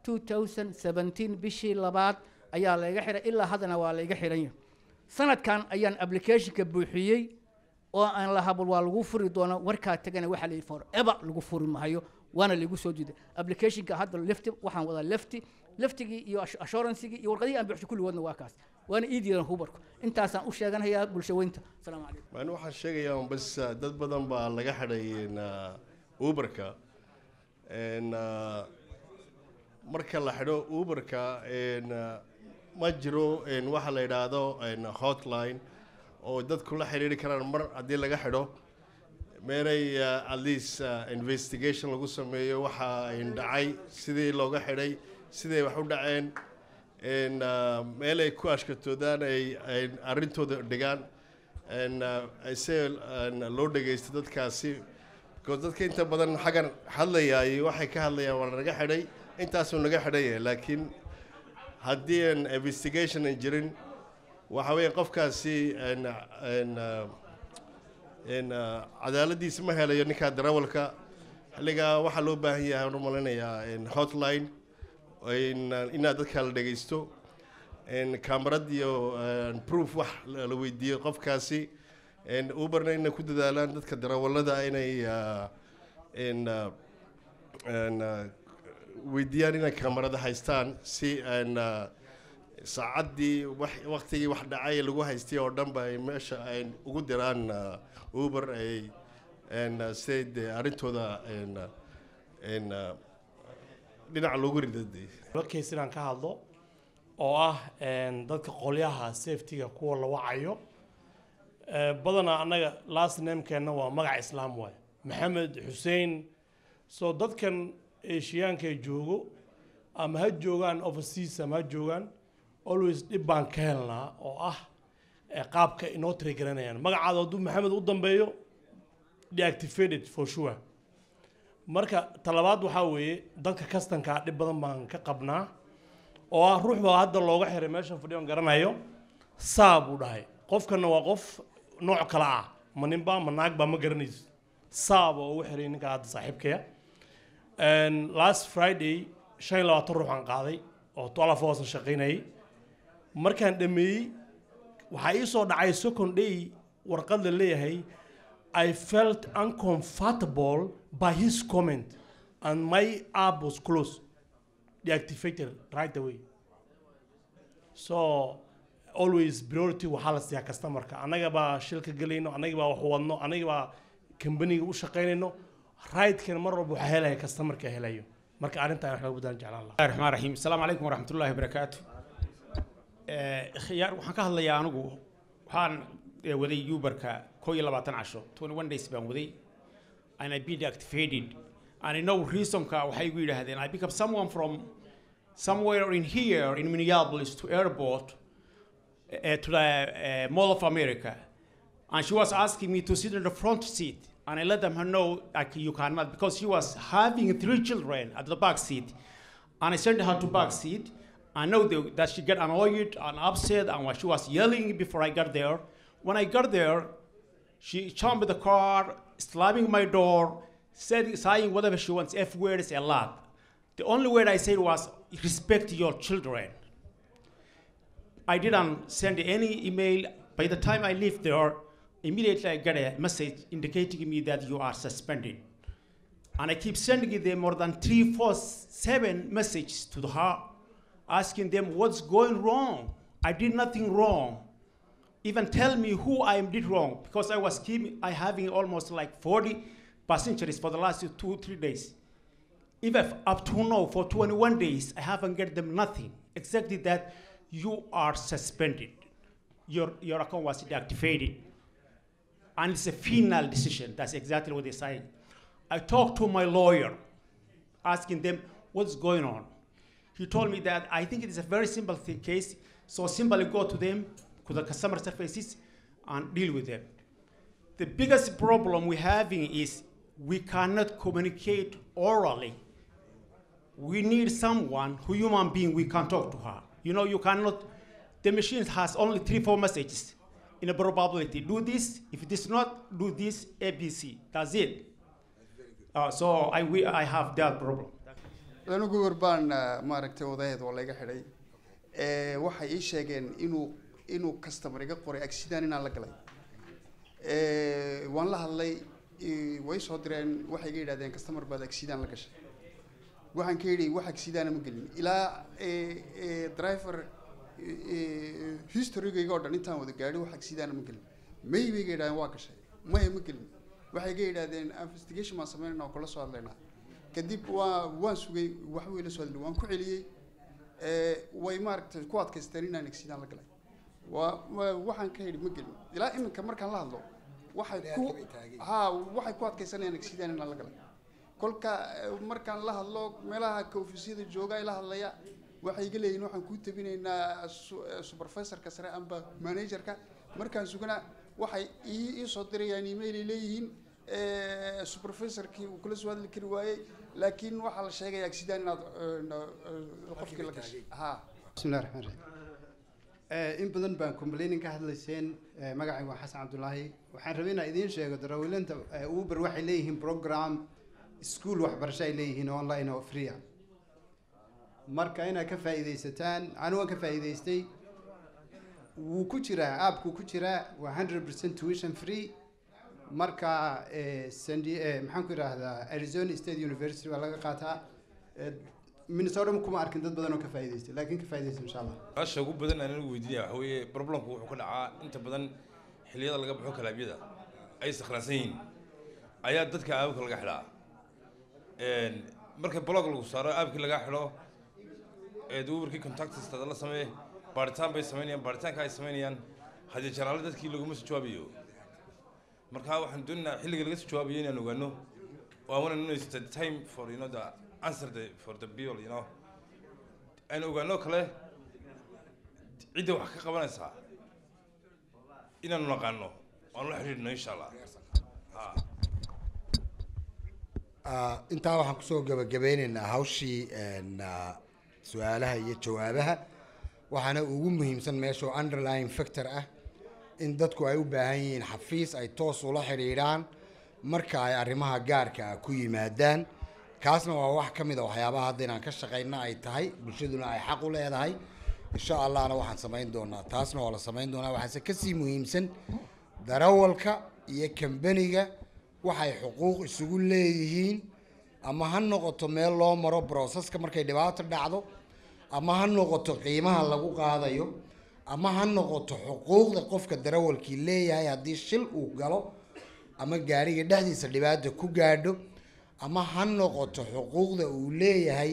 2017 bishii labaad ayaa layga xiray ilaa haddana waa layga xiran yahay sanadkan ayaan applicationka buuxiyey oo aan la habal waa lagu furi doona warkaa tagana waxaa layidhi forever lagu furi mahayo waana laygu soo diiday applicationka hadda lefti waxaan wadaa lefti leftigii iyo ass- assuranceigii iyo warqadihii aan buuxshay kulligoodna waa kaas waana ii diidan hubarku intaasaan u sheeganayaa bulshaweynta asalaamu calaykum waan waxaan sheegayaa un bas uh, dad badan baa laga xidhay in, uh, uberka En, uh, marka la xidho uberka en, uh, ma jiro en, waxa la yidhaahdo en, hotline oo dadku la xiriiri karaan mar haddii laga xidho meelay uh, at least uh, investigation lagu sameeyo waxa ayn dhacay sidii looga xidhay siday wax u dhaceen en, uh, meel ay ku ashkatoodaan ay ay arrintooda dhigaan en, uh, se en, loo dhegaysto dadkaasi because dadka inta badan xaggan hadlayaay waxay ka hadlayaan waa naga xidhay intaasuu naga xidhan yahay laakiin haddii aan investigation aan jirin waxa weeye qofkaasi en, en, uh, en, uh, cadaaladiisa ma helayo ninkaa darawalka xilligaa waxaa loo baahan yahay aan u malinayaa en, hotline in, uh, inaad dadka la dhegaysto en, kamarad iyo en, proof wax la la weydiiyo qofkaasi en, uberna inay ku dadaalaan dadka darawalada inay uh, en, uh, en, uh, weydiiyaan inay kamarada haystaan si en, uh, saacaddii wax- waqtigii wax dhacay lagu haystay oo dhan ba ay meesha ay ugu diraan uh, uber ay en, uh, siday dee arrintooda en, uh, en, uh, dhinaca loogu ridadee case inaan ka hadlo oo ah een, dadka qolyaha safetyga kuwa la wacayo Eh, badanaa annaga last namekeenna waa magac islaam waaye maxamed xuseen so dadkan eeshiyaanka joogo ama ha joogaan overseas ama ha joogaan always dhib baan ka helnaa oo ah ee qaabka inoo tirigaranayaan magacaada hadduu maxamed u dambeeyo deactivated for sure marka talabaad waxaa weeye dadka kastanka dhib badan baan ka qabnaa oo ah ruux baa hadda looga xiray meeshan fadhiyoon garanayo saa buu dhahay qofkana waa qof nooc kale ah ma ninba ma naagba ma garanayso saa baa ugu xiray ninka hadda saaxiibkaya And last friday shan iyo labaatan ruux aan qaaday oo twelve hours aan shaqaynayay markaan dhameeyey waxaa ii soo dhacay second day warqad la leeyahay I felt uncomfortable by his comment and my app was closed deactivated right away so always priority waxaa la siiyaa customerka annaga baa shilka gelayno annaga baa wax wadno annaga baa kambaniga u shaqaynayno raidkan mar walba waxaa helaya customerka helayo marka arrintan wax laga badaan jeclaan lahaa الرحمن الرحيم السلام عليكم ورحمة الله وبركاته خيار waxaan ka hadlayaa anigu waxaan waday uberka koo iyo labaatan casho 21 days baan waday and I been deactivated and I know reasonka waxay igu yidhaahdeen I pick up someone from somewhere in here in Minneapolis to airport uh, to the uh, Mall of America and she was asking me to sit in the front seat and I let them know like you cannot because she was having three children at the back seat and I sent her to back seat I know the- that she got annoyed and upset and she was yelling before I got there when I got there she jumped the car slamming my door said, saying whatever she wants F words a lot the only word I said was respect your children I didn't send any email. By the time I left there, immediately I got a message indicating me that you are suspended. And I keep sending them more than three, four, seven messages to her, asking them what's going wrong. I did nothing wrong. Even tell me who I did wrong, because I was keeping, I having almost like 40 passengers for the last two, three days. Even up to now, for 21 days, I haven't get them nothing, exactly that you are suspended. Your, your account was deactivated. And it's a final decision. That's exactly what they're saying. I talked to my lawyer, asking them what's going on. He told me that I think it is a very simple thing, case, so simply go to them, to the customer services, and deal with them. The biggest problem we're having is we cannot communicate orally. We need someone who human being we can talk to her. You know, you cannot. The machine has only three, four messages in a probability. Do this. If it is not, do this. ABC. That's it. Uh, so I we, I have that problem. anigu warbaan maaragtay odaheed oo laga xidhay Eh, waxay ii sheegeen inuu inuu customer iga qoray accident inaan la galay Eh, waan la hadlay eh, way soo direen waxay iga yidhahdeen customer baad accident la gashay waxaan ka yidhi wax accident ma gelin ilaa eh, eh, driver eh, historygayga oo dhan intaan wada gaadhi wax accident ma gelin may bay iga yidhahdeen waa gashay maya ma gelin waxay iga yidhahdeen investigation baan sameynayna oo kula soo hadlaynaa kadib waa waan sugay wax way la soo hadlay waan ku celiyey Eh, way maaragtay ku adkaysteen inaan accident la galay waa waa- waxaan ka yidhi ma gelin ilaa iminka markaan la hadlo waxay ku ha waxay ku adkaysanayaan accident inaan la galay kolka eh, markaan la hadlo meelaha koofisiyada jooga ay la hadlaya waxay iga leeyihin waxaan kuu tabinaynaa su- eh, supervisorka sare amba managerka markaan sugana waxay ii ii soo dirayaan email ay leeyihiin eh, supervisorkii uu kula soo hadli kari waayey laakiin waxaa la sheegaya accident inaad eh, na- eh, qofkii la gashay ha bismillahi raxmaan raxiim Eh, in badan baan complaining ka hadlayseen Eh, magacayga waa xasan cabdulaahi waxaan rabay inaan idiin sheego darawaliinta eh, uber waxay leeyihiin program school waxbarasho ay leeyihiin online oo free ah marka inaad ka faa'iidaysataan anigu waan ka faa'iidaystay wuu ku jiraa aapku ku jiraa waa hundred percent tuition free marka eh, San- eh, maxaan ku idhaahdaa arizona state university baa laga qaataa Eh, minnesota kuma arkin dad badan oo ka faa'iidaystay laakiin ka faa'iidaysta insha allah su-aasha ugu badan aan anigu weydiinaya waxa weeye problemku wuxuu ka dhacaa inta badan xilliyada laga baxo kalaabyada ay sakhraansan yihiin ayaa dadka aababka laga xidhaa Een, marka blog lagu saaro aabkii laga xidho eed uberkii contactistada la samee baaritaan bay samaynayaan baaritaanka ay samaynayaan haddii jaraale dadkii laguma soo jawaabayo marka waxaan doonaynaa xilliga laga soo jawaabayo inaan ogaano oo I want to know is the time for you know the answer the, for the bill you know aan ogaano kale cidda wax ka qabanaysaa inaanu naqaano waanu la xidhiidhno insha allah ha Ah, intaa waxaan kusoo gabagabeyneynaa hawshii een, ah, su-aalaha iyo jawaabaha waxaana ugu muhiimsan meesha oo underlying factor ah in dadku ay u baahan yihiin xafiis ay toos ula xidhiidhaan marka ay arrimaha gaarka ah ku yimaadaan kaasna waa wax ka mid a waxyaabaha hadda inaan ka shaqayna ay tahay bulshaduna ay xaq u leedahay insha allahna waxaan samayn doonaa taasna waa la samayn doonaa waxaase kasii muhiimsan darawalka iyo kambaniga waxay xuquuq isugu leeyihiin ama ha noqoto meel loo maro broseska markay dhibaato dhacdo ama ha noqoto qiimaha lagu qaadayo ama ha noqoto xuquuqda qofka darawalkii leeyahay haddii shil uu galo ama gaariga dhexdiisa dhibaata ku gaadho ama ha noqoto xuquuqda uu leeyahay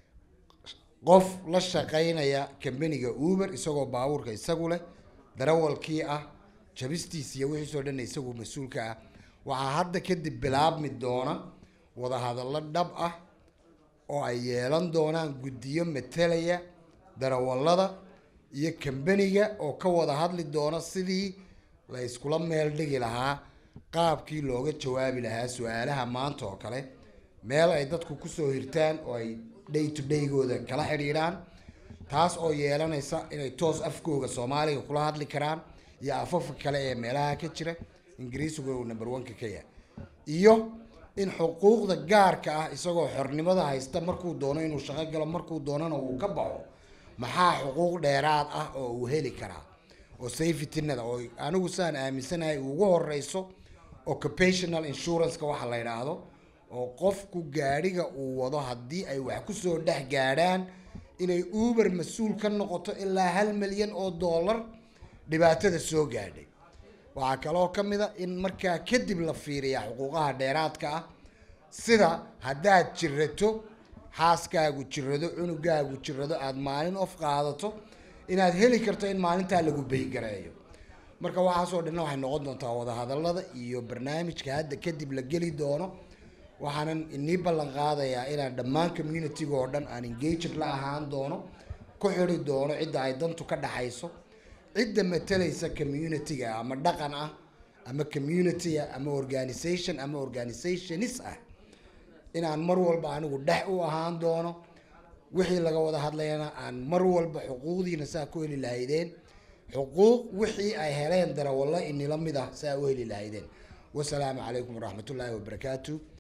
qof la shaqaynaya kambaniga uber isagoo baabuurka isagu leh darawalkii ah jabistiisa iyo wixiisoo dhan isagu mas-uulka ah waxaa hadda kadib bilaabmi doona wadahadallo dhab ah oo ay yeelan doonaan guddiyo matalaya darawallada iyo kambaniga oo ka wada hadli doona sidii la iskula meel dhigi lahaa qaabkii looga jawaabi lahaa su-aalaha maanta oo kale meel ay dadku kusoo hirtaan oo ay day to daygooda kala xidhiidhaan taas oo yeelanaysa inay toos afkooga soomaaliga kula hadli karaan iyo afafka kale ee meelaha ka jira ingiriisigu uu number one-ka ka yahay iyo in xuquuqda gaarka ah isagoo xornimada haysta markuu doono inuu shaqo galo markuu doonana uu ka baxo maxaa xuquuq dheeraad ah oo uu heli karaa oo safetynada oo anigu saan aaminsanahay ugu horeyso occupational insurance-ka waxa la yidhaahdo oo qofku gaadhiga uu wado haddii ay wax kusoo dhex gaadhaan inay uber mas-uul ka noqoto ilaa hal milyan oo dollar dhibaatada soo gaadhay waxaa kaloo ka mid a in markaa kadib la fiiriyaa xuquuqaha dheeraadka ah sida haddaad jirato xaaskaagu jirado cunugaagu jirado aada maalin of qaadato inaad heli karto in maalintaa lagu beygareeyo marka waxaasoo dhanna waxay noqon doontaa wadahadallada iyo barnaamijka hadda kadib la geli doono waxaanan inii ballan qaadayaa inaan dhammaan communitiga oo dhan aan engaged la ahaan doono ku xidhi doono cidda ay dantu ka dhaxayso cidda matalaysa communitiga ama dhaqan ah ama community ama organisation ama organizationis ah inaan mar walba anigu dhex u ahaan doono wixii laga wada hadlayana aan mar walba xuquuqdiina saa ku heli lahaydeen xuquuq wixii ay heleen darawallo inila mid ah saa u heli lahaydeen wasalaamu calaykum waraxmatullaahi wabarakaatu